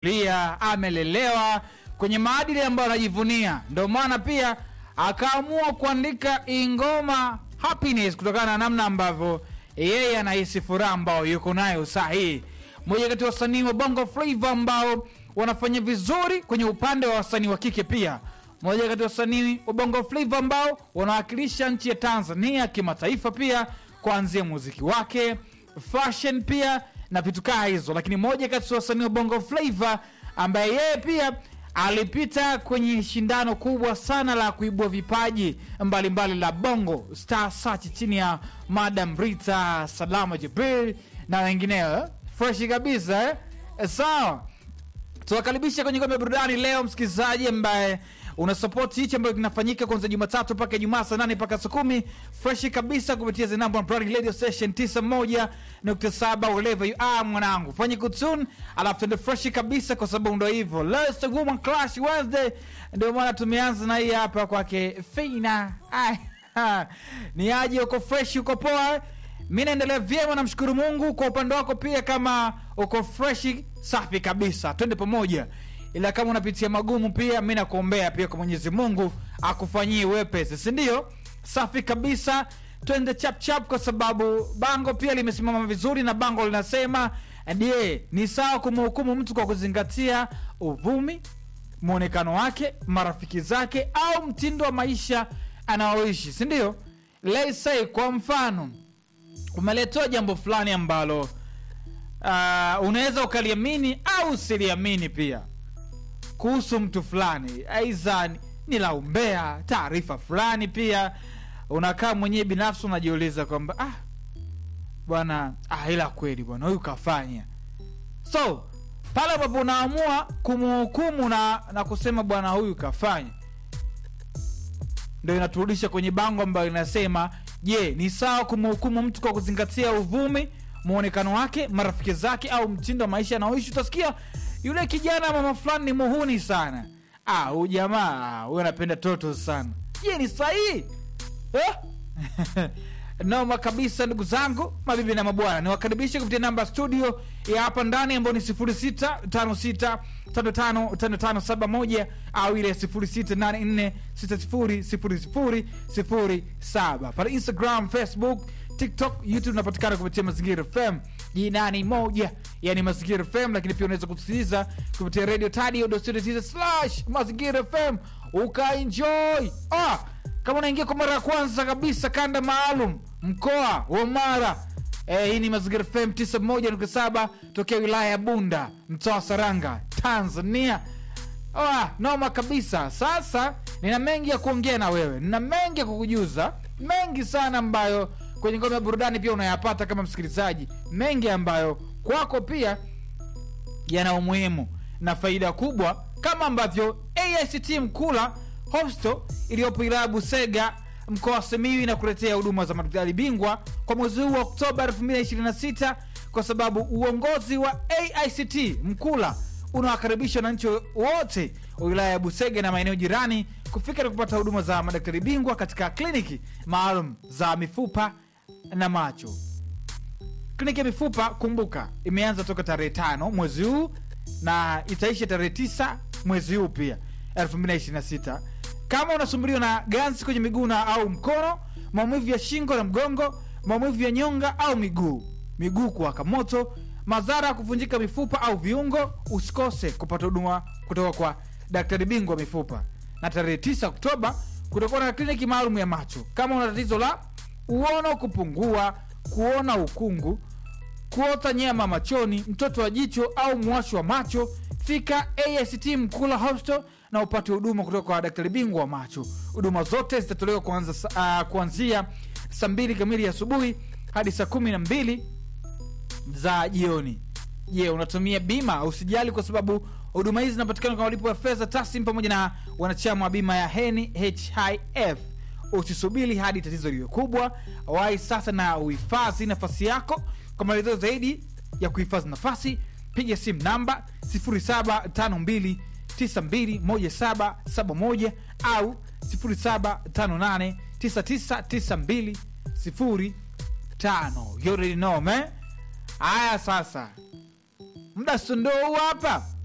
lia amelelewa kwenye maadili ambayo anajivunia ndio maana pia akaamua kuandika ingoma happiness kutokana na namna ambavyo yeye anahisi furaha ambayo yuko nayo saa hii moja kati ya wasanii wa bongo flava ambao wanafanya vizuri kwenye upande wa wasanii wa kike pia moja kati ya wasanii wa bongo flava ambao wanawakilisha nchi ya tanzania kimataifa pia kuanzia muziki wake fashion pia na vitu kaa hizo lakini moja kati ya wasanii wa bongo flava ambaye yeye pia alipita kwenye shindano kubwa sana la kuibua vipaji mbalimbali mbali la bongo star search chini ya madam rita salama jibril na wengineo freshi kabisa eh? sawa tuwakaribisha kwenye kombe ya burudani leo msikilizaji ambaye unasapoti hichi ambayo kinafanyika kuanzia jumatatu mpaka ijumaa saa nane mpaka saa kumi freshi kabisa kupitia the number one Brand radio station 91.7 wherever you are mwanangu fanye kutun alafu tuende freshi kabisa kwa sababu ndo hivyo leo is the woman clash wednesday ndio maana tumeanza na hii hapa kwake fina Ai, ha. ni aje uko fresh uko poa mi naendelea vyema namshukuru mungu kwa upande wako pia kama uko freshi safi kabisa twende pamoja ila kama unapitia magumu pia mi nakuombea pia kwa mwenyezi mungu akufanyie wepesi sindio safi kabisa twende chapchap kwa sababu bango pia limesimama vizuri na bango linasema je ni sawa kumhukumu mtu kwa kuzingatia uvumi mwonekano wake marafiki zake au mtindo wa maisha anaoishi sindio let's say kwa mfano umeletewa jambo fulani ambalo uh, unaweza ukaliamini au usiliamini pia kuhusu mtu fulani aidha ni- ni la umbea taarifa fulani pia unakaa mwenyewe binafsi unajiuliza kwamba ah, bwana ah, ila kweli bwana huyu kafanya so pale ambapo unaamua kumhukumu na, na kusema bwana huyu kafanya ndo inaturudisha kwenye bango ambayo inasema je ni sawa kumhukumu mtu kwa kuzingatia uvumi mwonekano wake marafiki zake au mtindo wa maisha anaoishi utasikia yule kijana mama fulani ni muhuni sana ah huyu jamaa huyu anapenda toto sana je ni sahihi eh? noma kabisa ndugu zangu mabibi na mabwana niwakaribishe kupitia namba studio ya hapa ndani ambayo ni 0656555571 au ile 0684600007 pale instagram facebook tiktok youtube unapatikana kupitia mazingira fm jinani moja yani mazingira fm lakini pia unaweza kusikiliza kupitia radio tadio slash mazingira fm ukaenjoy ah, kama unaingia kwa mara ya kwanza kabisa kanda maalum mkoa wa mara eh, hii ni mazingira fm 91.7 tokea wilaya ya bunda mtaa wa saranga tanzania Ah, noma kabisa sasa nina mengi ya kuongea na wewe nina mengi ya kukujuza mengi sana ambayo kwenye ngome ya burudani pia unayapata kama msikilizaji mengi ambayo kwako pia yana umuhimu na faida kubwa kama ambavyo AICT Mkula Hostel iliyopo wilaya ya Busega mkoa wa Simiyu inakuletea huduma za madaktari bingwa kwa mwezi huu wa Oktoba 2026 kwa sababu uongozi wa AICT Mkula unawakaribisha wananchi wote wa wilaya ya Busega na maeneo jirani kufika na kupata huduma za madaktari bingwa katika kliniki maalum za mifupa na macho kliniki ya mifupa kumbuka imeanza toka tarehe tano mwezi huu na itaisha tarehe tisa mwezi huu pia 2026 kama unasumbuliwa na ganzi kwenye miguu na au mkono maumivu ya shingo na mgongo maumivu ya nyonga au miguu miguu kuwaka moto madhara ya kuvunjika mifupa au viungo usikose kupata huduma kutoka kwa daktari bingwa wa mifupa na tarehe 9 oktoba kutakuwa na kliniki maalum ya macho kama una tatizo la uono kupungua kuona ukungu kuota nyama machoni mtoto wa jicho au mwasho wa macho fika AICT mkula hostel na upate huduma kutoka kwa daktari bingwa wa macho huduma zote zitatolewa kuanza, uh, kuanzia saa mbili kamili asubuhi hadi saa kumi na mbili za jioni je unatumia bima usijali kwa sababu huduma hizi zinapatikana kwa malipo ya fedha taslim pamoja na wanachama wa bima ya heni hif usisubiri hadi tatizo liwe kubwa wai sasa na uhifadhi nafasi yako kwa maelezo zaidi ya kuhifadhi nafasi piga simu namba 0752921771 au 0758999205 you already know man haya sasa muda sundou hapa